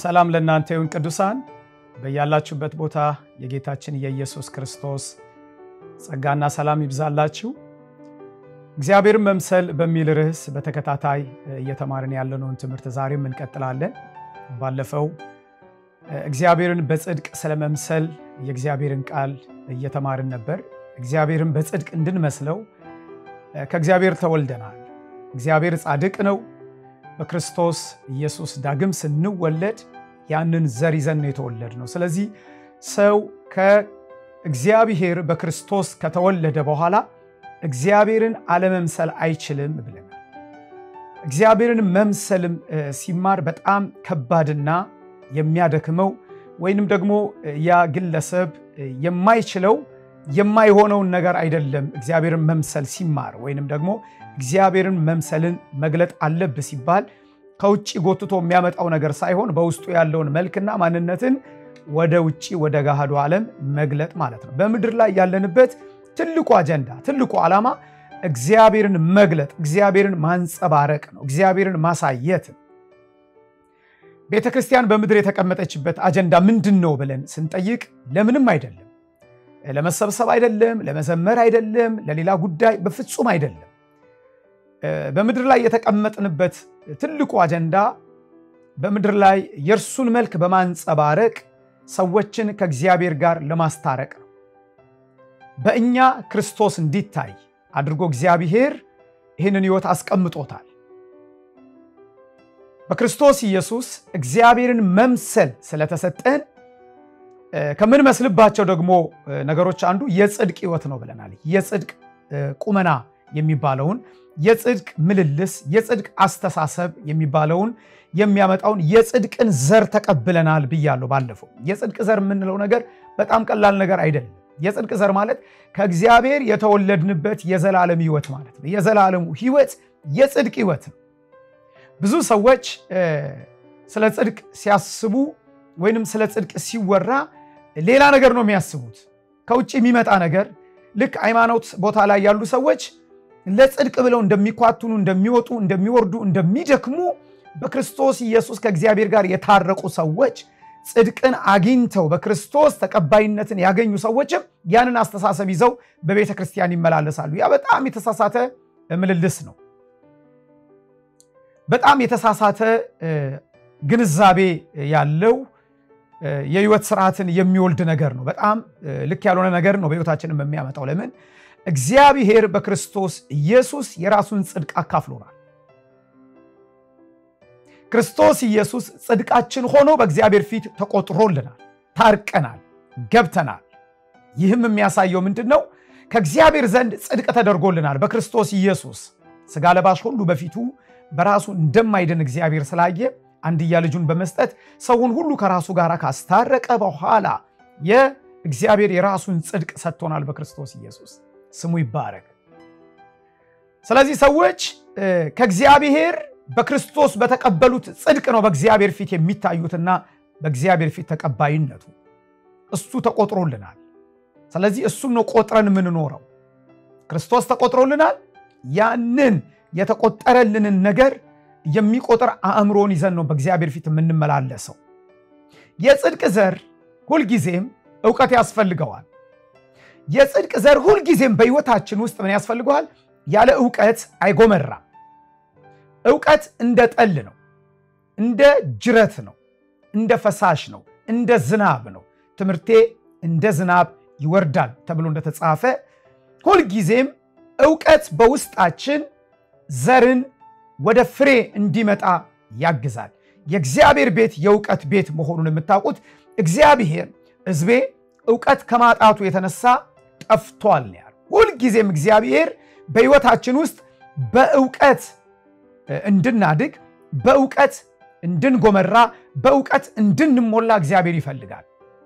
ሰላም ለእናንተ ይሁን ቅዱሳን፣ በያላችሁበት ቦታ የጌታችን የኢየሱስ ክርስቶስ ጸጋና ሰላም ይብዛላችሁ። እግዚአብሔርን መምሰል በሚል ርዕስ በተከታታይ እየተማርን ያለነውን ትምህርት ዛሬም እንቀጥላለን። ባለፈው እግዚአብሔርን በጽድቅ ስለመምሰል የእግዚአብሔርን ቃል እየተማርን ነበር። እግዚአብሔርን በጽድቅ እንድንመስለው ከእግዚአብሔር ተወልደናል። እግዚአብሔር ጻድቅ ነው። በክርስቶስ ኢየሱስ ዳግም ስንወለድ ያንን ዘር ይዘን ነው የተወለድ ነው። ስለዚህ ሰው ከእግዚአብሔር በክርስቶስ ከተወለደ በኋላ እግዚአብሔርን አለመምሰል አይችልም ብለናል። እግዚአብሔርን መምሰልም ሲማር በጣም ከባድና የሚያደክመው ወይንም ደግሞ ያ ግለሰብ የማይችለው የማይሆነውን ነገር አይደለም። እግዚአብሔርን መምሰል ሲማር ወይንም ደግሞ እግዚአብሔርን መምሰልን መግለጥ አለብህ ሲባል ከውጭ ጎትቶ የሚያመጣው ነገር ሳይሆን በውስጡ ያለውን መልክና ማንነትን ወደ ውጭ ወደ ገሃዱ ዓለም መግለጥ ማለት ነው። በምድር ላይ ያለንበት ትልቁ አጀንዳ ትልቁ ዓላማ እግዚአብሔርን መግለጥ፣ እግዚአብሔርን ማንጸባረቅ ነው። እግዚአብሔርን ማሳየት። ቤተ ክርስቲያን በምድር የተቀመጠችበት አጀንዳ ምንድን ነው ብለን ስንጠይቅ ለምንም አይደለም። ለመሰብሰብ አይደለም፣ ለመዘመር አይደለም፣ ለሌላ ጉዳይ በፍጹም አይደለም። በምድር ላይ የተቀመጥንበት ትልቁ አጀንዳ በምድር ላይ የእርሱን መልክ በማንጸባረቅ ሰዎችን ከእግዚአብሔር ጋር ለማስታረቅ ነው። በእኛ ክርስቶስ እንዲታይ አድርጎ እግዚአብሔር ይህንን ሕይወት አስቀምጦታል። በክርስቶስ ኢየሱስ እግዚአብሔርን መምሰል ስለተሰጠን ከምንመስልባቸው ደግሞ ነገሮች አንዱ የጽድቅ ሕይወት ነው ብለናል። የጽድቅ ቁመና የሚባለውን የጽድቅ ምልልስ፣ የጽድቅ አስተሳሰብ የሚባለውን የሚያመጣውን የጽድቅን ዘር ተቀብለናል ብያለሁ ባለፈው። የጽድቅ ዘር የምንለው ነገር በጣም ቀላል ነገር አይደለም። የጽድቅ ዘር ማለት ከእግዚአብሔር የተወለድንበት የዘላለም ሕይወት ማለት ነው። የዘላለሙ ሕይወት የጽድቅ ሕይወት ነው። ብዙ ሰዎች ስለ ጽድቅ ሲያስቡ ወይንም ስለ ጽድቅ ሲወራ ሌላ ነገር ነው የሚያስቡት፣ ከውጭ የሚመጣ ነገር። ልክ ሃይማኖት ቦታ ላይ ያሉ ሰዎች ለጽድቅ ብለው እንደሚኳትኑ፣ እንደሚወጡ፣ እንደሚወርዱ፣ እንደሚደክሙ በክርስቶስ ኢየሱስ ከእግዚአብሔር ጋር የታረቁ ሰዎች ጽድቅን አግኝተው በክርስቶስ ተቀባይነትን ያገኙ ሰዎችም ያንን አስተሳሰብ ይዘው በቤተ ክርስቲያን ይመላለሳሉ። ያ በጣም የተሳሳተ ምልልስ ነው። በጣም የተሳሳተ ግንዛቤ ያለው የህይወት ስርዓትን የሚወልድ ነገር ነው። በጣም ልክ ያልሆነ ነገር ነው በህይወታችንም የሚያመጣው። ለምን? እግዚአብሔር በክርስቶስ ኢየሱስ የራሱን ጽድቅ አካፍሎናል። ክርስቶስ ኢየሱስ ጽድቃችን ሆኖ በእግዚአብሔር ፊት ተቆጥሮልናል፣ ታርቀናል፣ ገብተናል። ይህም የሚያሳየው ምንድን ነው? ከእግዚአብሔር ዘንድ ጽድቅ ተደርጎልናል በክርስቶስ ኢየሱስ። ስጋ ለባሽ ሁሉ በፊቱ በራሱ እንደማይድን እግዚአብሔር ስላየ አንድያ ልጁን በመስጠት ሰውን ሁሉ ከራሱ ጋር ካስታረቀ በኋላ የእግዚአብሔር የራሱን ጽድቅ ሰጥቶናል በክርስቶስ ኢየሱስ። ስሙ ይባረክ። ስለዚህ ሰዎች ከእግዚአብሔር በክርስቶስ በተቀበሉት ጽድቅ ነው በእግዚአብሔር ፊት የሚታዩትና በእግዚአብሔር ፊት ተቀባይነቱ እሱ ተቆጥሮልናል። ስለዚህ እሱን ነው ቆጥረን የምንኖረው። ክርስቶስ ተቆጥሮልናል። ያንን የተቆጠረልንን ነገር የሚቆጥር አእምሮን ይዘን ነው በእግዚአብሔር ፊት የምንመላለሰው። የጽድቅ ዘር ሁልጊዜም እውቀት ያስፈልገዋል። የጽድቅ ዘር ሁልጊዜም በሕይወታችን ውስጥ ምን ያስፈልገዋል? ያለ እውቀት አይጎመራም። እውቀት እንደ ጠል ነው፣ እንደ ጅረት ነው፣ እንደ ፈሳሽ ነው፣ እንደ ዝናብ ነው። ትምህርቴ እንደ ዝናብ ይወርዳል ተብሎ እንደተጻፈ ሁልጊዜም እውቀት በውስጣችን ዘርን ወደ ፍሬ እንዲመጣ ያግዛል። የእግዚአብሔር ቤት የእውቀት ቤት መሆኑን የምታውቁት እግዚአብሔር ሕዝቤ እውቀት ከማጣቱ የተነሳ ጠፍቷል ነው ያለው። ሁልጊዜም እግዚአብሔር በሕይወታችን ውስጥ በእውቀት እንድናድግ፣ በእውቀት እንድንጎመራ፣ በእውቀት እንድንሞላ እግዚአብሔር ይፈልጋል።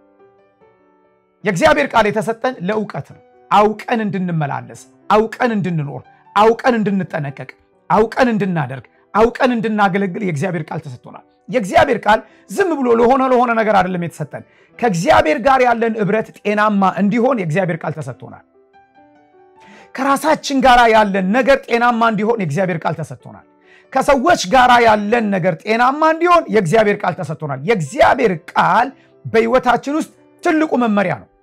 የእግዚአብሔር ቃል የተሰጠን ለእውቀት ነው። አውቀን እንድንመላለስ፣ አውቀን እንድንኖር፣ አውቀን እንድንጠነቀቅ አውቀን እንድናደርግ አውቀን እንድናገለግል የእግዚአብሔር ቃል ተሰጥቶናል። የእግዚአብሔር ቃል ዝም ብሎ ለሆነ ለሆነ ነገር አይደለም የተሰጠን። ከእግዚአብሔር ጋር ያለን ኅብረት ጤናማ እንዲሆን የእግዚአብሔር ቃል ተሰጥቶናል። ከራሳችን ጋር ያለን ነገር ጤናማ እንዲሆን የእግዚአብሔር ቃል ተሰጥቶናል። ከሰዎች ጋር ያለን ነገር ጤናማ እንዲሆን የእግዚአብሔር ቃል ተሰጥቶናል። የእግዚአብሔር ቃል በሕይወታችን ውስጥ ትልቁ መመሪያ ነው።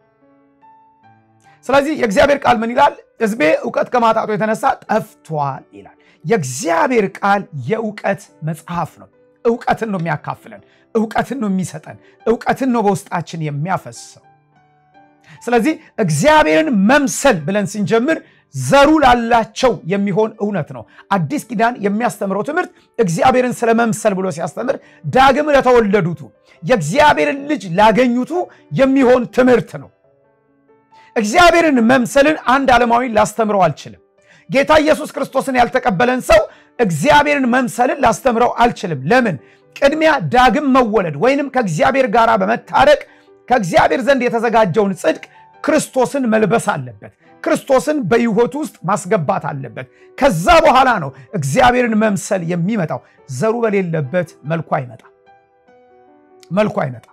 ስለዚህ የእግዚአብሔር ቃል ምን ይላል? ሕዝቤ እውቀት ከማጣቱ የተነሳ ጠፍቷል ይላል። የእግዚአብሔር ቃል የእውቀት መጽሐፍ ነው። እውቀትን ነው የሚያካፍለን፣ እውቀትን ነው የሚሰጠን፣ እውቀትን ነው በውስጣችን የሚያፈሰው። ስለዚህ እግዚአብሔርን መምሰል ብለን ስንጀምር ዘሩ ላላቸው የሚሆን እውነት ነው። አዲስ ኪዳን የሚያስተምረው ትምህርት እግዚአብሔርን ስለ መምሰል ብሎ ሲያስተምር ዳግም ለተወለዱቱ የእግዚአብሔርን ልጅ ላገኙቱ የሚሆን ትምህርት ነው። እግዚአብሔርን መምሰልን አንድ ዓለማዊ ላስተምረው አልችልም። ጌታ ኢየሱስ ክርስቶስን ያልተቀበለን ሰው እግዚአብሔርን መምሰልን ላስተምረው አልችልም። ለምን? ቅድሚያ ዳግም መወለድ ወይንም ከእግዚአብሔር ጋር በመታረቅ ከእግዚአብሔር ዘንድ የተዘጋጀውን ጽድቅ ክርስቶስን መልበስ አለበት። ክርስቶስን በሕይወቱ ውስጥ ማስገባት አለበት። ከዛ በኋላ ነው እግዚአብሔርን መምሰል የሚመጣው። ዘሩ በሌለበት መልኩ አይመጣም፣ መልኩ አይመጣም።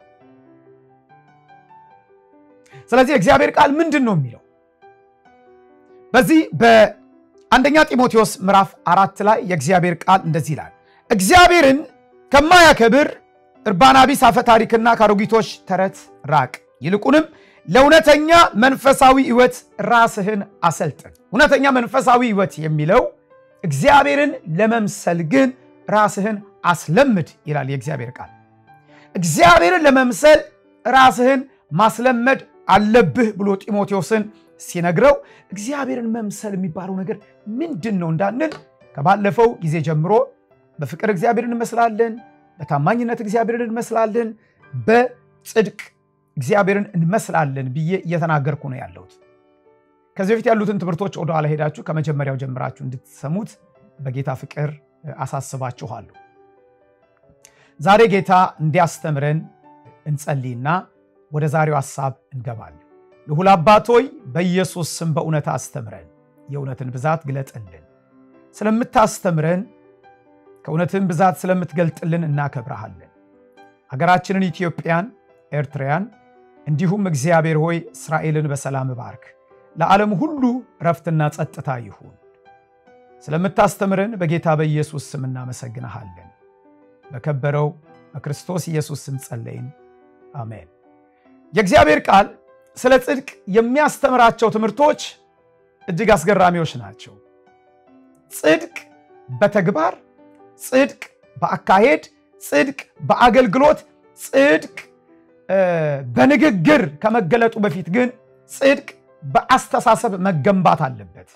ስለዚህ እግዚአብሔር ቃል ምንድን ነው የሚለው በዚህ በአንደኛ ጢሞቴዎስ ምዕራፍ አራት ላይ የእግዚአብሔር ቃል እንደዚህ ይላል፣ እግዚአብሔርን ከማያከብር እርባና ቢስ አፈ ታሪክና ከአሮጊቶች ተረት ራቅ፣ ይልቁንም ለእውነተኛ መንፈሳዊ ሕይወት ራስህን አሰልጥን። እውነተኛ መንፈሳዊ ሕይወት የሚለው እግዚአብሔርን ለመምሰል ግን ራስህን አስለምድ ይላል የእግዚአብሔር ቃል። እግዚአብሔርን ለመምሰል ራስህን ማስለመድ አለብህ ብሎ ጢሞቴዎስን ሲነግረው እግዚአብሔርን መምሰል የሚባለው ነገር ምንድን ነው እንዳንል ከባለፈው ጊዜ ጀምሮ በፍቅር እግዚአብሔርን እንመስላለን፣ በታማኝነት እግዚአብሔርን እንመስላለን፣ በጽድቅ እግዚአብሔርን እንመስላለን ብዬ እየተናገርኩ ነው ያለሁት። ከዚህ በፊት ያሉትን ትምህርቶች ወደኋላ ሄዳችሁ ከመጀመሪያው ጀምራችሁ እንድትሰሙት በጌታ ፍቅር አሳስባችኋለሁ። ዛሬ ጌታ እንዲያስተምረን እንጸልይና ወደ ዛሬው ሐሳብ እንገባለን። ልዑል አባት ሆይ በኢየሱስ ስም በእውነት አስተምረን፣ የእውነትን ብዛት ግለጥልን። ስለምታስተምረን ከእውነትን ብዛት ስለምትገልጥልን እናከብረሃለን። ሀገራችንን ኢትዮጵያን፣ ኤርትራያን እንዲሁም እግዚአብሔር ሆይ እስራኤልን በሰላም ባርክ። ለዓለም ሁሉ ረፍትና ጸጥታ ይሁን። ስለምታስተምረን በጌታ በኢየሱስ ስም እናመሰግንሃለን። በከበረው በክርስቶስ ኢየሱስ ስም ጸለይን፣ አሜን። የእግዚአብሔር ቃል ስለ ጽድቅ የሚያስተምራቸው ትምህርቶች እጅግ አስገራሚዎች ናቸው። ጽድቅ በተግባር ጽድቅ በአካሄድ ጽድቅ በአገልግሎት ጽድቅ በንግግር ከመገለጡ በፊት ግን ጽድቅ በአስተሳሰብ መገንባት አለበት።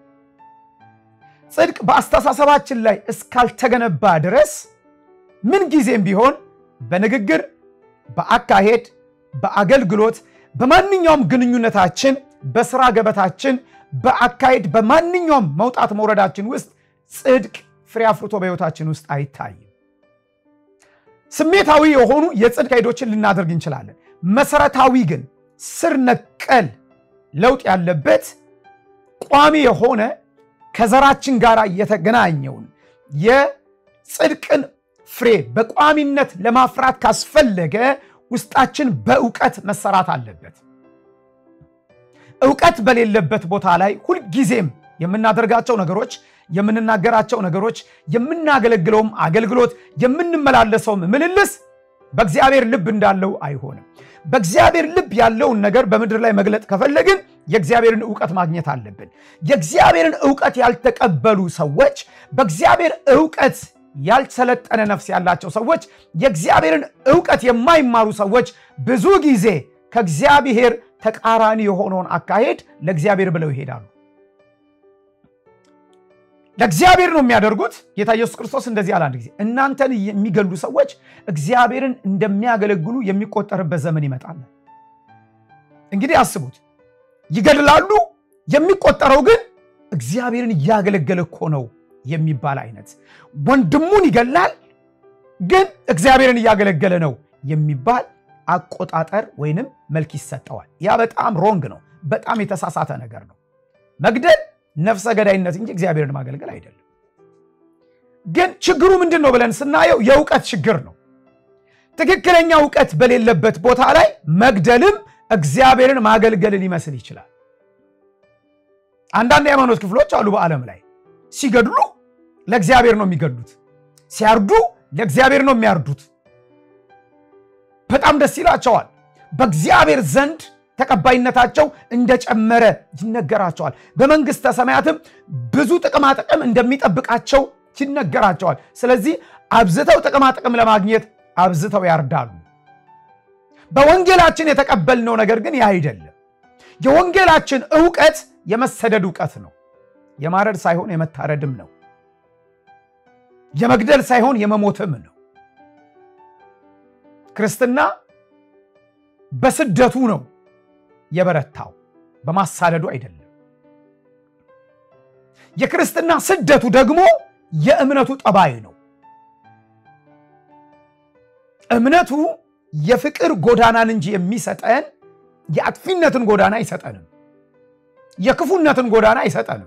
ጽድቅ በአስተሳሰባችን ላይ እስካልተገነባ ድረስ ምንጊዜም ቢሆን በንግግር በአካሄድ በአገልግሎት በማንኛውም ግንኙነታችን በስራ ገበታችን በአካሄድ በማንኛውም መውጣት መውረዳችን ውስጥ ጽድቅ ፍሬ አፍርቶ በሕይወታችን ውስጥ አይታይም። ስሜታዊ የሆኑ የጽድቅ ሄዶችን ልናደርግ እንችላለን። መሰረታዊ ግን ስር ነቀል ለውጥ ያለበት ቋሚ የሆነ ከዘራችን ጋር የተገናኘውን የጽድቅን ፍሬ በቋሚነት ለማፍራት ካስፈለገ ውስጣችን በእውቀት መሰራት አለበት። እውቀት በሌለበት ቦታ ላይ ሁልጊዜም የምናደርጋቸው ነገሮች፣ የምንናገራቸው ነገሮች፣ የምናገለግለውም አገልግሎት፣ የምንመላለሰውም ምልልስ በእግዚአብሔር ልብ እንዳለው አይሆንም። በእግዚአብሔር ልብ ያለውን ነገር በምድር ላይ መግለጥ ከፈለግን የእግዚአብሔርን እውቀት ማግኘት አለብን። የእግዚአብሔርን እውቀት ያልተቀበሉ ሰዎች በእግዚአብሔር እውቀት ያልሰለጠነ ነፍስ ያላቸው ሰዎች የእግዚአብሔርን እውቀት የማይማሩ ሰዎች ብዙ ጊዜ ከእግዚአብሔር ተቃራኒ የሆነውን አካሄድ ለእግዚአብሔር ብለው ይሄዳሉ። ለእግዚአብሔር ነው የሚያደርጉት። ጌታ ኢየሱስ ክርስቶስ እንደዚህ አለ አንድ ጊዜ እናንተን የሚገሉ ሰዎች እግዚአብሔርን እንደሚያገለግሉ የሚቆጠርበት ዘመን ይመጣል። እንግዲህ አስቡት፣ ይገድላሉ፣ የሚቆጠረው ግን እግዚአብሔርን እያገለገለ እኮ ነው የሚባል አይነት ወንድሙን ይገላል፣ ግን እግዚአብሔርን እያገለገለ ነው የሚባል አቆጣጠር ወይንም መልክ ይሰጠዋል። ያ በጣም ሮንግ ነው። በጣም የተሳሳተ ነገር ነው። መግደል ነፍሰ ገዳይነት እንጂ እግዚአብሔርን ማገልገል አይደለም። ግን ችግሩ ምንድን ነው ብለን ስናየው የእውቀት ችግር ነው። ትክክለኛ እውቀት በሌለበት ቦታ ላይ መግደልም እግዚአብሔርን ማገልገል ሊመስል ይችላል። አንዳንድ የሃይማኖት ክፍሎች አሉ በዓለም ላይ ሲገድሉ ለእግዚአብሔር ነው የሚገሉት። ሲያርዱ ለእግዚአብሔር ነው የሚያርዱት። በጣም ደስ ይላቸዋል። በእግዚአብሔር ዘንድ ተቀባይነታቸው እንደጨመረ ይነገራቸዋል። በመንግሥተ ሰማያትም ብዙ ጥቅማጥቅም እንደሚጠብቃቸው ይነገራቸዋል። ስለዚህ አብዝተው ጥቅማጥቅም ለማግኘት አብዝተው ያርዳሉ። በወንጌላችን የተቀበልነው ነገር ግን ያ አይደለም። የወንጌላችን እውቀት የመሰደድ እውቀት ነው። የማረድ ሳይሆን የመታረድም ነው። የመግደል ሳይሆን የመሞትም ነው። ክርስትና በስደቱ ነው የበረታው፣ በማሳደዱ አይደለም። የክርስትና ስደቱ ደግሞ የእምነቱ ጠባይ ነው። እምነቱ የፍቅር ጎዳናን እንጂ የሚሰጠን የአጥፊነትን ጎዳና አይሰጠንም። የክፉነትን ጎዳና አይሰጠንም።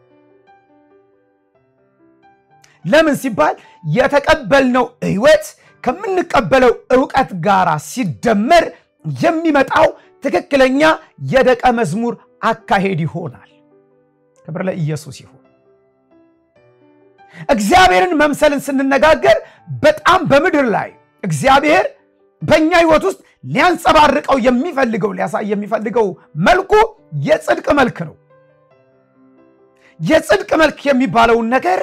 ለምን ሲባል የተቀበልነው ሕይወት ከምንቀበለው እውቀት ጋር ሲደመር የሚመጣው ትክክለኛ የደቀ መዝሙር አካሄድ ይሆናል። ክብር ለኢየሱስ ይሁን። እግዚአብሔርን መምሰልን ስንነጋገር በጣም በምድር ላይ እግዚአብሔር በእኛ ሕይወት ውስጥ ሊያንጸባርቀው የሚፈልገው ሊያሳይ የሚፈልገው መልኩ የጽድቅ መልክ ነው። የጽድቅ መልክ የሚባለውን ነገር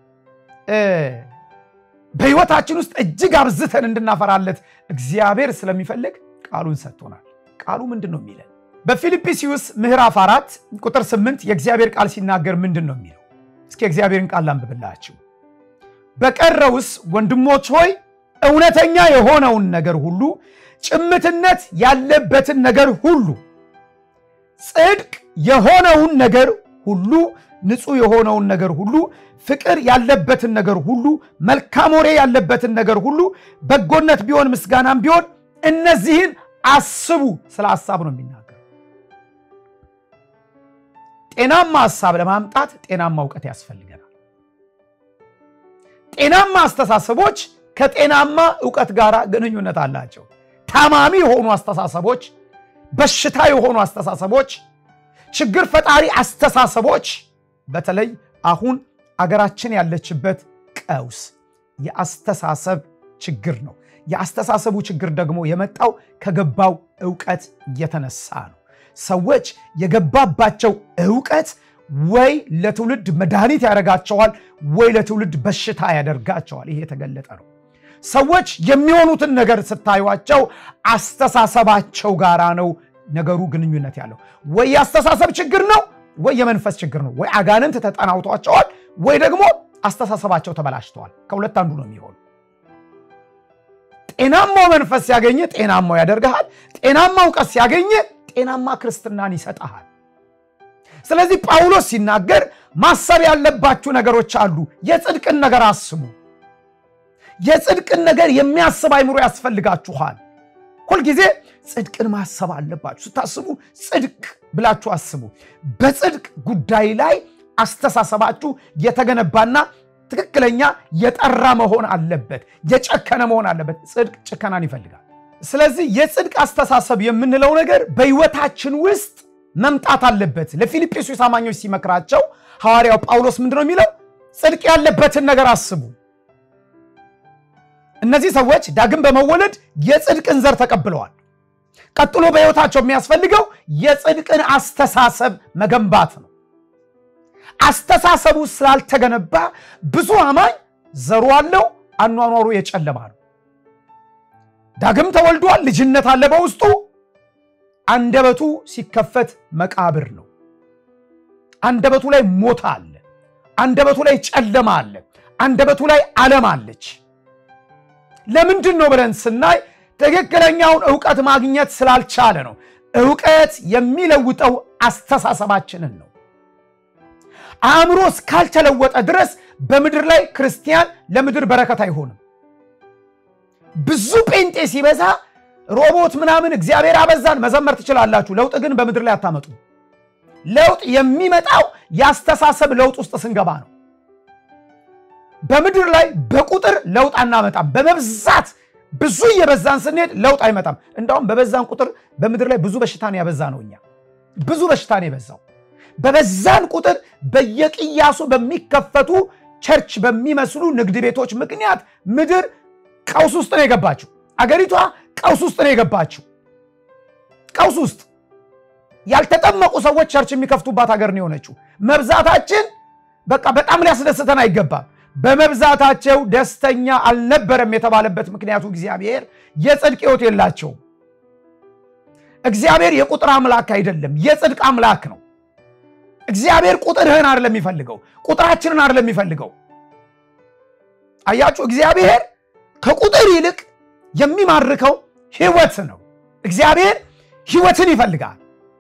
በሕይወታችን ውስጥ እጅግ አብዝተን እንድናፈራለት እግዚአብሔር ስለሚፈልግ ቃሉን ሰጥቶናል። ቃሉ ምንድን ነው የሚለን? በፊልጵስዩስ ምዕራፍ አራት ቁጥር ስምንት የእግዚአብሔር ቃል ሲናገር ምንድን ነው የሚለው? እስኪ የእግዚአብሔርን ቃል ላንብብላችሁ። በቀረውስ ወንድሞች ሆይ እውነተኛ የሆነውን ነገር ሁሉ፣ ጭምትነት ያለበትን ነገር ሁሉ፣ ጽድቅ የሆነውን ነገር ሁሉ፣ ንጹሕ የሆነውን ነገር ሁሉ፣ ፍቅር ያለበትን ነገር ሁሉ፣ መልካም ወሬ ያለበትን ነገር ሁሉ፣ በጎነት ቢሆን ምስጋናም ቢሆን እነዚህን አስቡ። ስለ ሀሳብ ነው የሚናገር። ጤናማ ሀሳብ ለማምጣት ጤናማ እውቀት ያስፈልገናል። ጤናማ አስተሳሰቦች ከጤናማ እውቀት ጋር ግንኙነት አላቸው። ታማሚ የሆኑ አስተሳሰቦች፣ በሽታ የሆኑ አስተሳሰቦች፣ ችግር ፈጣሪ አስተሳሰቦች በተለይ አሁን አገራችን ያለችበት ቀውስ የአስተሳሰብ ችግር ነው። የአስተሳሰቡ ችግር ደግሞ የመጣው ከገባው እውቀት የተነሳ ነው። ሰዎች የገባባቸው እውቀት ወይ ለትውልድ መድኃኒት ያደርጋቸዋል፣ ወይ ለትውልድ በሽታ ያደርጋቸዋል። ይሄ የተገለጠ ነው። ሰዎች የሚሆኑትን ነገር ስታዩቸው አስተሳሰባቸው ጋራ ነው ነገሩ ግንኙነት ያለው። ወይ የአስተሳሰብ ችግር ነው፣ ወይ የመንፈስ ችግር ነው። ወይ አጋንንት ተጠናውቷቸዋል፣ ወይ ደግሞ አስተሳሰባቸው ተበላሽተዋል። ከሁለት አንዱ ነው የሚሆኑ። ጤናማው መንፈስ ሲያገኘ ጤናማው ያደርግሃል። ጤናማ እውቀት ሲያገኘ ጤናማ ክርስትናን ይሰጠሃል። ስለዚህ ጳውሎስ ሲናገር ማሰብ ያለባችሁ ነገሮች አሉ። የጽድቅን ነገር አስቡ። የጽድቅን ነገር የሚያስብ አይምሮ ያስፈልጋችኋል። ሁልጊዜ ጽድቅን ማሰብ አለባችሁ። ስታስቡ ጽድቅ ብላችሁ አስቡ። በጽድቅ ጉዳይ ላይ አስተሳሰባችሁ የተገነባና ትክክለኛ የጠራ መሆን አለበት። የጨከነ መሆን አለበት። ጽድቅ ጭከናን ይፈልጋል። ስለዚህ የጽድቅ አስተሳሰብ የምንለው ነገር በሕይወታችን ውስጥ መምጣት አለበት። ለፊልጵስዩስ አማኞች ሲመክራቸው ሐዋርያው ጳውሎስ ምንድን ነው የሚለው? ጽድቅ ያለበትን ነገር አስቡ። እነዚህ ሰዎች ዳግም በመወለድ የጽድቅን ዘር ተቀብለዋል። ቀጥሎ በሕይወታቸው የሚያስፈልገው የጽድቅን አስተሳሰብ መገንባት ነው። አስተሳሰቡ ስላልተገነባ ብዙ አማኝ ዘሩ አለው፣ አኗኗሩ የጨለማ ነው። ዳግም ተወልዷል፣ ልጅነት አለ በውስጡ። አንደበቱ ሲከፈት መቃብር ነው። አንደበቱ ላይ ሞት አለ። አንደበቱ ላይ ጨለማ አለ። አንደበቱ ላይ ዓለም አለች። ለምንድን ነው ብለን ስናይ ትክክለኛውን እውቀት ማግኘት ስላልቻለ ነው። እውቀት የሚለውጠው አስተሳሰባችንን ነው። አእምሮ እስካልተለወጠ ድረስ በምድር ላይ ክርስቲያን ለምድር በረከት አይሆንም። ብዙ ጴንጤ ሲበዛ ሮቦት ምናምን እግዚአብሔር አበዛን መዘመር ትችላላችሁ። ለውጥ ግን በምድር ላይ አታመጡ። ለውጥ የሚመጣው የአስተሳሰብ ለውጥ ውስጥ ስንገባ ነው። በምድር ላይ በቁጥር ለውጥ አናመጣም። በመብዛት ብዙ እየበዛን ስንሄድ ለውጥ አይመጣም። እንዳውም በበዛን ቁጥር በምድር ላይ ብዙ በሽታን ያበዛ ነው። እኛ ብዙ በሽታን የበዛው በበዛን ቁጥር በየቅያሱ በሚከፈቱ ቸርች በሚመስሉ ንግድ ቤቶች ምክንያት ምድር ቀውስ ውስጥ ነው የገባችው። አገሪቷ ቀውስ ውስጥ ነው የገባችው። ቀውስ ውስጥ ያልተጠመቁ ሰዎች ቸርች የሚከፍቱባት ሀገር ነው የሆነችው። መብዛታችን በቃ በጣም ሊያስደስተን አይገባም። በመብዛታቸው ደስተኛ አልነበረም የተባለበት ምክንያቱ እግዚአብሔር የጽድቅ ሕይወት የላቸውም። እግዚአብሔር የቁጥር አምላክ አይደለም፣ የጽድቅ አምላክ ነው። እግዚአብሔር ቁጥርህን አይደለም የሚፈልገው፣ ቁጥራችንን አይደለም የሚፈልገው። አያችሁ፣ እግዚአብሔር ከቁጥር ይልቅ የሚማርከው ሕይወት ነው። እግዚአብሔር ሕይወትን ይፈልጋል።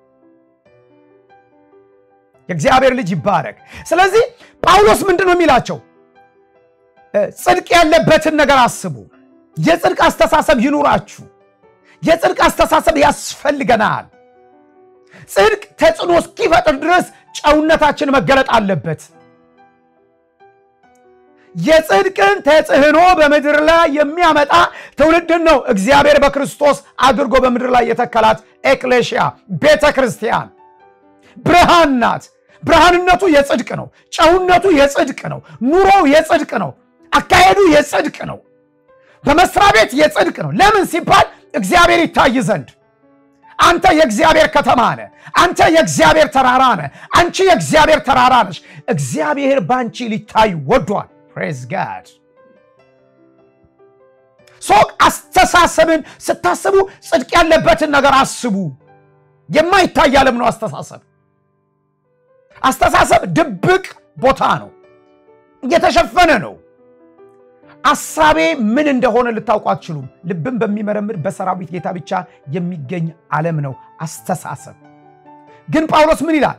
የእግዚአብሔር ልጅ ይባረክ። ስለዚህ ጳውሎስ ምንድን ነው የሚላቸው? ጽድቅ ያለበትን ነገር አስቡ። የጽድቅ አስተሳሰብ ይኑራችሁ። የጽድቅ አስተሳሰብ ያስፈልገናል። ጽድቅ ተጽዕኖ እስኪፈጥር ድረስ ጨውነታችን መገለጥ አለበት። የጽድቅን ተጽዕኖ በምድር ላይ የሚያመጣ ትውልድን ነው እግዚአብሔር በክርስቶስ አድርጎ በምድር ላይ የተከላት ኤክሌሽያ ቤተ ክርስቲያን ብርሃን ናት። ብርሃንነቱ የጽድቅ ነው። ጨውነቱ የጽድቅ ነው። ኑሮው የጽድቅ ነው። አካሄዱ የጽድቅ ነው። በመስሪያ ቤት የጽድቅ ነው። ለምን ሲባል እግዚአብሔር ይታይ ዘንድ። አንተ የእግዚአብሔር ከተማ ነህ። አንተ የእግዚአብሔር ተራራ ነህ። አንቺ የእግዚአብሔር ተራራ ነሽ። እግዚአብሔር በአንቺ ሊታይ ወዷል። ፕሬዝ ጋድ። ሶቅ አስተሳሰብን ስታስቡ ጽድቅ ያለበትን ነገር አስቡ። የማይታይ ዓለም ነው አስተሳሰብ። አስተሳሰብ ድብቅ ቦታ ነው፣ እየተሸፈነ ነው። አሳቤ ምን እንደሆነ ልታውቁ አትችሉም። ልብን በሚመረምር በሰራዊት ጌታ ብቻ የሚገኝ ዓለም ነው አስተሳሰብ። ግን ጳውሎስ ምን ይላል?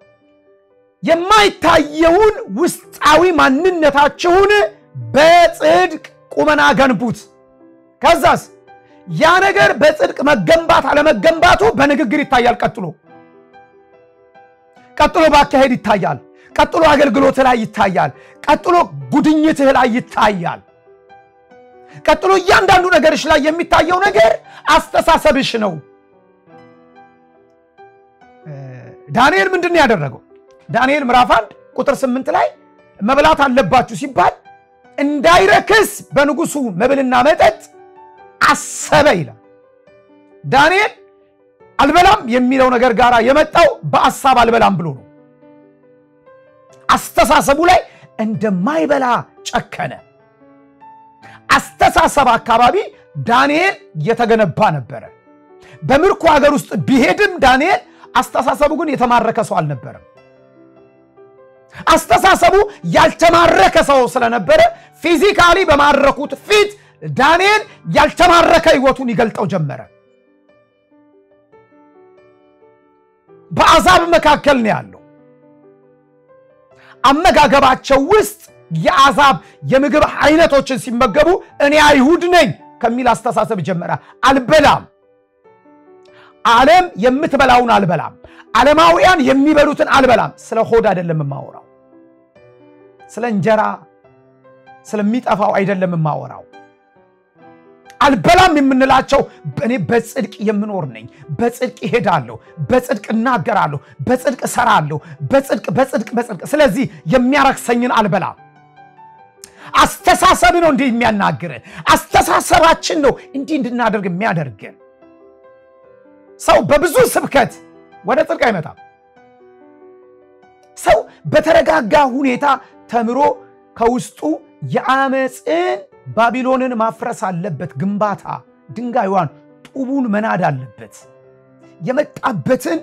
የማይታየውን ውስጣዊ ማንነታችሁን በጽድቅ ቁመና ገንቡት። ከዛስ ያ ነገር በጽድቅ መገንባት አለመገንባቱ በንግግር ይታያል። ቀጥሎ ቀጥሎ በአካሄድ ይታያል። ቀጥሎ አገልግሎት ላይ ይታያል። ቀጥሎ ጉድኝትህ ላይ ይታያል። ቀጥሎ እያንዳንዱ ነገርሽ ላይ የሚታየው ነገር አስተሳሰብሽ ነው። ዳንኤል ምንድን ነው ያደረገው? ዳንኤል ምዕራፍ አንድ ቁጥር ስምንት ላይ መብላት አለባችሁ ሲባል እንዳይረክስ በንጉሱ መብልና መጠጥ አሰበ ይላል። ዳንኤል አልበላም የሚለው ነገር ጋር የመጣው በአሳብ አልበላም ብሎ ነው። አስተሳሰቡ ላይ እንደማይበላ ጨከነ። አስተሳሰብ አካባቢ ዳንኤል የተገነባ ነበረ። በምርኮ ሀገር ውስጥ ቢሄድም ዳንኤል አስተሳሰቡ ግን የተማረከ ሰው አልነበረም። አስተሳሰቡ ያልተማረከ ሰው ስለነበረ ፊዚካሊ በማረኩት ፊት ዳንኤል ያልተማረከ ሕይወቱን ይገልጠው ጀመረ። በአሕዛብ መካከል ነው ያለው። አመጋገባቸው ውስጥ የአሕዛብ የምግብ አይነቶችን ሲመገቡ እኔ አይሁድ ነኝ ከሚል አስተሳሰብ ጀመረ። አልበላም፣ ዓለም የምትበላውን አልበላም፣ ዓለማውያን የሚበሉትን አልበላም። ስለ ሆድ አይደለም የማወራው፣ ስለ እንጀራ ስለሚጠፋው አይደለም የማወራው። አልበላም የምንላቸው እኔ በጽድቅ የምኖር ነኝ፣ በጽድቅ ይሄዳለሁ፣ በጽድቅ እናገራለሁ፣ በጽድቅ እሰራለሁ፣ በጽድቅ በጽድቅ በጽድቅ። ስለዚህ የሚያረክሰኝን አልበላም። አስተሳሰብ ነው እንዲህ የሚያናግርን። አስተሳሰባችን ነው እንዲህ እንድናደርግ የሚያደርገን። ሰው በብዙ ስብከት ወደ ጽድቅ አይመጣም። ሰው በተረጋጋ ሁኔታ ተምሮ ከውስጡ የአመፅን ባቢሎንን ማፍረስ አለበት። ግንባታ ድንጋዩን ጡቡን መናድ አለበት። የመጣበትን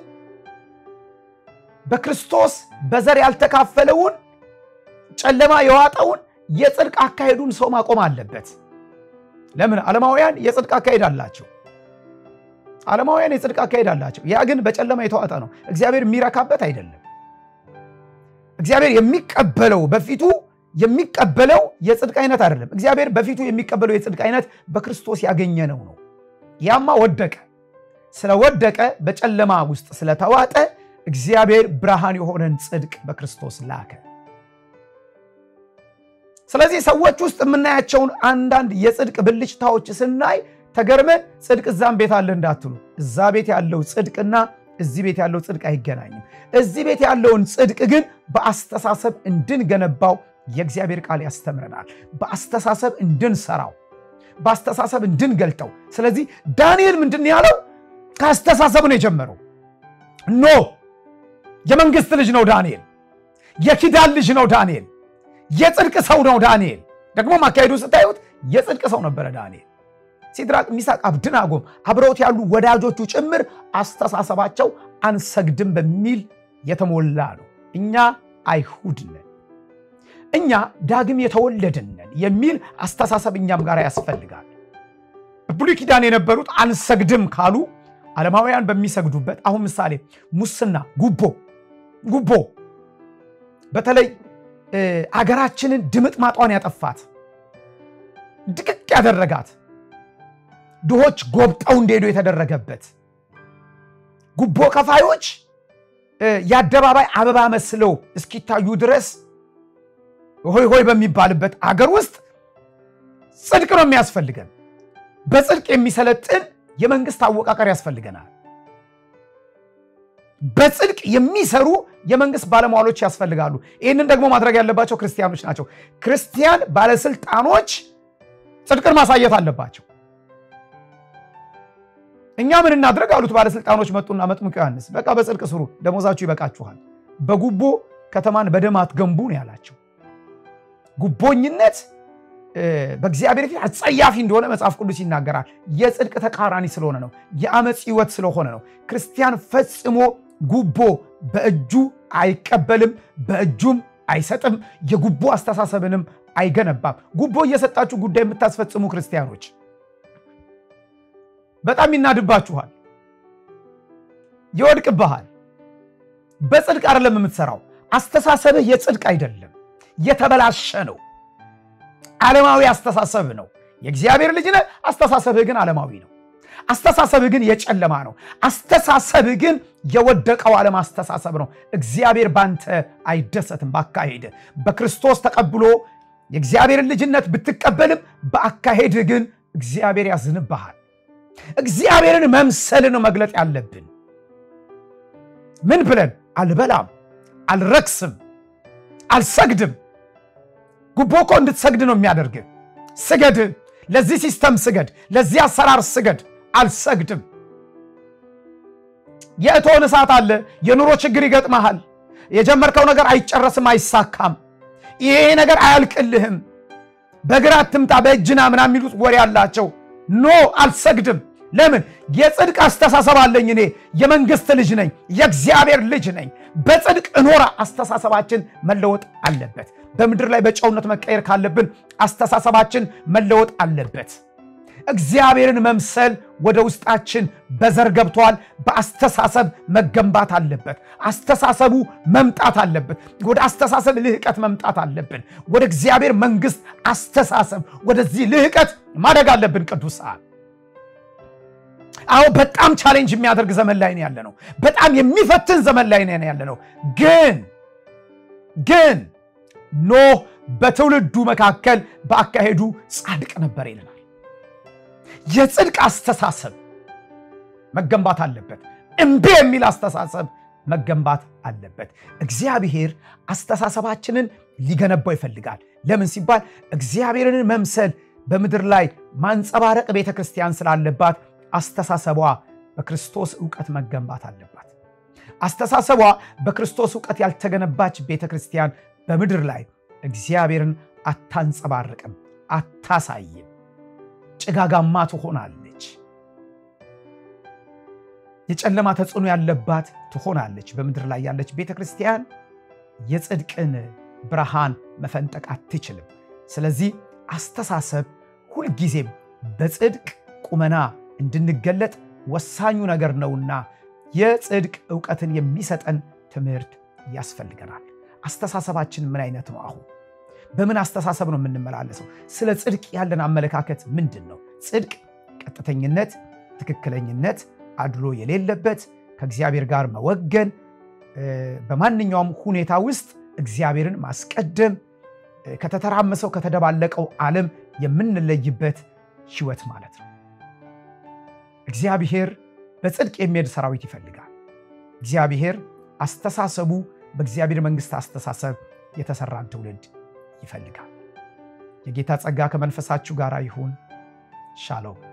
በክርስቶስ በዘር ያልተካፈለውን ጨለማ የዋጠውን የጽድቅ አካሄዱን ሰው ማቆም አለበት። ለምን? ዓለማውያን የጽድቅ አካሄድ አላቸው። ዓለማውያን የጽድቅ አካሄድ አላቸው። ያ ግን በጨለማ የተዋጠ ነው። እግዚአብሔር የሚረካበት አይደለም። እግዚአብሔር የሚቀበለው በፊቱ የሚቀበለው የጽድቅ አይነት አይደለም። እግዚአብሔር በፊቱ የሚቀበለው የጽድቅ አይነት በክርስቶስ ያገኘነው ነው። ያማ ወደቀ። ስለወደቀ በጨለማ ውስጥ ስለተዋጠ እግዚአብሔር ብርሃን የሆነን ጽድቅ በክርስቶስ ላከ። ስለዚህ ሰዎች ውስጥ የምናያቸውን አንዳንድ የጽድቅ ብልጭታዎች ስናይ ተገርመን ጽድቅ እዛም ቤት አለ እንዳትሉ፣ እዛ ቤት ያለው ጽድቅና እዚህ ቤት ያለው ጽድቅ አይገናኝም። እዚህ ቤት ያለውን ጽድቅ ግን በአስተሳሰብ እንድንገነባው የእግዚአብሔር ቃል ያስተምረናል። በአስተሳሰብ እንድንሰራው፣ በአስተሳሰብ እንድንገልጠው። ስለዚህ ዳንኤል ምንድን ያለው ከአስተሳሰብ ነው የጀመረው። ኖ የመንግስት ልጅ ነው ዳንኤል፣ የኪዳን ልጅ ነው ዳንኤል፣ የጽድቅ ሰው ነው ዳንኤል። ደግሞ አካሄዱ ስታዩት የጽድቅ ሰው ነበረ ዳንኤል። ሲድራቅ፣ ሚሳቅ፣ አብድናጎም አብረውት ያሉ ወዳጆቹ ጭምር አስተሳሰባቸው አንሰግድም በሚል የተሞላ ነው። እኛ አይሁድ ነን፣ እኛ ዳግም የተወለድን ነን የሚል አስተሳሰብ እኛም ጋር ያስፈልጋል። በብሉይ ኪዳን የነበሩት አንሰግድም ካሉ ዓለማውያን በሚሰግዱበት አሁን ምሳሌ ሙስና፣ ጉቦ ጉቦ በተለይ አገራችንን ድምጥ ማጧን ያጠፋት ድቅቅ ያደረጋት ድሆች ጎብጠው እንዲሄዱ የተደረገበት ጉቦ ከፋዮች የአደባባይ አበባ መስለው እስኪታዩ ድረስ ሆይ ሆይ በሚባልበት አገር ውስጥ ጽድቅ ነው የሚያስፈልገን። በጽድቅ የሚሰለጥን የመንግስት አወቃቀር ያስፈልገናል። በጽድቅ የሚሰሩ የመንግስት ባለሟሎች ያስፈልጋሉ። ይህንን ደግሞ ማድረግ ያለባቸው ክርስቲያኖች ናቸው። ክርስቲያን ባለስልጣኖች ጽድቅን ማሳየት አለባቸው። እኛ ምን እናድረግ አሉት ባለስልጣኖች መጡና መጥምቁ ዮሐንስ በቃ በጽድቅ ስሩ፣ ደሞዛችሁ ይበቃችኋል፣ በጉቦ ከተማን በደም አትገንቡ ነው ያላቸው። ጉቦኝነት በእግዚአብሔር ፊት አጸያፊ እንደሆነ መጽሐፍ ቅዱስ ይናገራል። የጽድቅ ተቃራኒ ስለሆነ ነው። የአመፅ ህይወት ስለሆነ ነው። ክርስቲያን ፈጽሞ ጉቦ በእጁ አይቀበልም፣ በእጁም አይሰጥም። የጉቦ አስተሳሰብንም አይገነባም። ጉቦ እየሰጣችሁ ጉዳይ የምታስፈጽሙ ክርስቲያኖች በጣም ይናድባችኋል፣ ይወድቅብሃል። በጽድቅ አይደለም የምትሰራው። አስተሳሰብህ የጽድቅ አይደለም፣ የተበላሸ ነው። ዓለማዊ አስተሳሰብ ነው። የእግዚአብሔር ልጅ ነህ፣ አስተሳሰብህ ግን ዓለማዊ ነው። አስተሳሰብህ ግን የጨለማ ነው። አስተሳሰብህ ግን የወደቀው ዓለም አስተሳሰብ ነው። እግዚአብሔር ባንተ አይደሰትም። ባካሄድ በክርስቶስ ተቀብሎ የእግዚአብሔርን ልጅነት ብትቀበልም በአካሄድህ ግን እግዚአብሔር ያዝንብሃል። እግዚአብሔርን መምሰልን ነው መግለጥ ያለብን። ምን ብለን አልበላም፣ አልረክስም፣ አልሰግድም። ጉቦ እኮ እንድትሰግድ ነው የሚያደርግ። ስገድ፣ ለዚህ ሲስተም ስገድ፣ ለዚህ አሰራር ስገድ። አልሰግድም። የእቶን እሳት አለ። የኑሮ ችግር ይገጥመሃል። የጀመርከው ነገር አይጨረስም፣ አይሳካም። ይሄ ነገር አያልቅልህም። በግራ አትምጣ በእጅና ምናምን የሚሉት ወሬ አላቸው። ኖ አልሰግድም። ለምን? የጽድቅ አስተሳሰብ አለኝ። እኔ የመንግስት ልጅ ነኝ፣ የእግዚአብሔር ልጅ ነኝ። በጽድቅ እኖራ። አስተሳሰባችን መለወጥ አለበት። በምድር ላይ በጨውነት መቀየር ካለብን አስተሳሰባችን መለወጥ አለበት። እግዚአብሔርን መምሰል ወደ ውስጣችን በዘር ገብቷል። በአስተሳሰብ መገንባት አለበት። አስተሳሰቡ መምጣት አለበት። ወደ አስተሳሰብ ልህቀት መምጣት አለብን። ወደ እግዚአብሔር መንግስት አስተሳሰብ ወደዚህ ልህቀት ማደግ አለብን። ቅዱሳን አዎ፣ በጣም ቻሌንጅ የሚያደርግ ዘመን ላይ ነው ያለ ነው። በጣም የሚፈትን ዘመን ላይ ነው ያለ ነው። ግን ግን ኖህ በትውልዱ መካከል በአካሄዱ ጻድቅ ነበር ይለናል። የጽድቅ አስተሳሰብ መገንባት አለበት። እምቢ የሚል አስተሳሰብ መገንባት አለበት። እግዚአብሔር አስተሳሰባችንን ሊገነባው ይፈልጋል። ለምን ሲባል እግዚአብሔርን መምሰል በምድር ላይ ማንጸባረቅ ቤተ ክርስቲያን ስላለባት አስተሳሰቧ በክርስቶስ እውቀት መገንባት አለባት። አስተሳሰቧ በክርስቶስ እውቀት ያልተገነባች ቤተ ክርስቲያን በምድር ላይ እግዚአብሔርን አታንጸባርቅም፣ አታሳይም። ጭጋጋማ ትሆናለች። የጨለማ ተጽዕኖ ያለባት ትሆናለች። በምድር ላይ ያለች ቤተ ክርስቲያን የጽድቅን ብርሃን መፈንጠቅ አትችልም። ስለዚህ አስተሳሰብ ሁልጊዜም በጽድቅ ቁመና እንድንገለጥ ወሳኙ ነገር ነውና የጽድቅ እውቀትን የሚሰጠን ትምህርት ያስፈልገናል። አስተሳሰባችን ምን አይነት ነው? አሁን በምን አስተሳሰብ ነው የምንመላለሰው? ስለ ጽድቅ ያለን አመለካከት ምንድን ነው? ጽድቅ ቀጥተኝነት፣ ትክክለኝነት፣ አድሎ የሌለበት ከእግዚአብሔር ጋር መወገን፣ በማንኛውም ሁኔታ ውስጥ እግዚአብሔርን ማስቀደም፣ ከተተራመሰው ከተደባለቀው ዓለም የምንለይበት ሕይወት ማለት ነው። እግዚአብሔር በጽድቅ የሚሄድ ሰራዊት ይፈልጋል። እግዚአብሔር አስተሳሰቡ በእግዚአብሔር መንግስት አስተሳሰብ የተሰራን ትውልድ ይፈልጋል። የጌታ ጸጋ ከመንፈሳችሁ ጋር ይሁን። ሻሎም